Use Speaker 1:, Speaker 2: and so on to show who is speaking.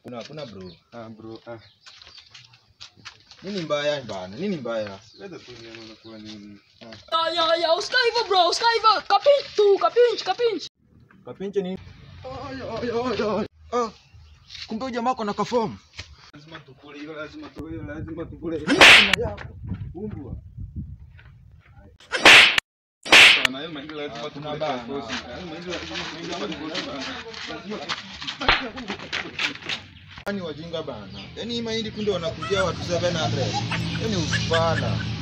Speaker 1: Kuna kuna bro.
Speaker 2: Ah bro, ah.
Speaker 1: Nini mbaya bana? Nini mbaya?
Speaker 2: Leta tu ni unakuwa nini?
Speaker 3: Ya, ya, ya, usika hivyo bro, usika hivyo. Kapinch tu, kapinch, kapinch.
Speaker 1: Kapinche nini? Ay ay ay ay. Ah. Kumbe huyu jamaa kuna kaform.
Speaker 2: Lazima tukule hiyo, lazima tukule, lazima tukule. Umbwa. Sana hiyo mahindi lazima
Speaker 1: Ah,
Speaker 2: tukule
Speaker 1: kuna
Speaker 2: kwa
Speaker 1: bana.
Speaker 2: kosi. Hayo mahindi lazima mahindi tukule bana. Lazima
Speaker 1: Yaani wajinga bana. Yaani hii mahindi kunde wanakujia watu 700. Yaani ufala.